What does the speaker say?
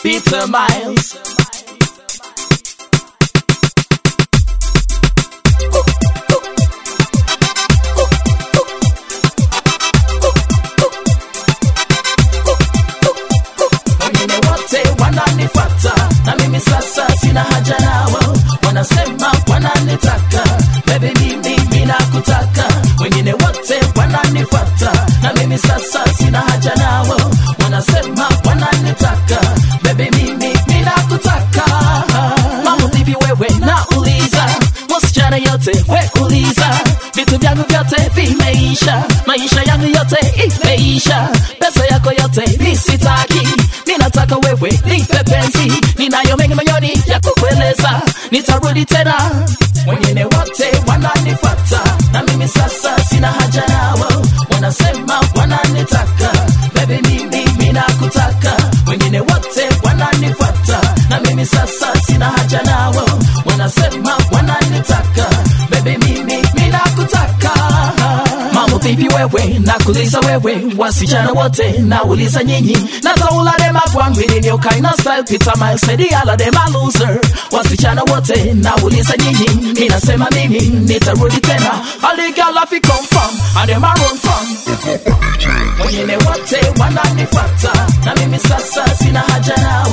Peter Miles. wengine wote wananifata na mimi sasa sina haja nao wanasema wananitaka bebe mimi mina kutaka wengine wote wananifata na mimi sasa sina haja nao wanasema wananitaka bebe mimi mina kutaka mambo vipi wewe nauliza wasichana yote we uliza vitu vyangu vyote vimeisha maisha yangu yote imeisha pesa yako yote nisitaki ninataka wewe nipe penzi ninayo mengi moyoni ya kukueleza nitarudi tena wengine wote wananifata na mimi sasa sina haja nao wanasema wananitaka bebe mimi minakutaka wengine wote wananifata na mimi sasa sina haja nao wanasema wananitaka bebe mimi minakutaka mambo vipi wewe nakuliza wewe wasichana wote nauliza nyinyi nataula dem agwangwini ndio kaina style pita maesedi ala dem a loser wasichana wote nauliza nyinyi ninasema mimi nitarudi tena aligala fi come from and dem a run from wengine wote wananifata na mimi sasa sina haja nao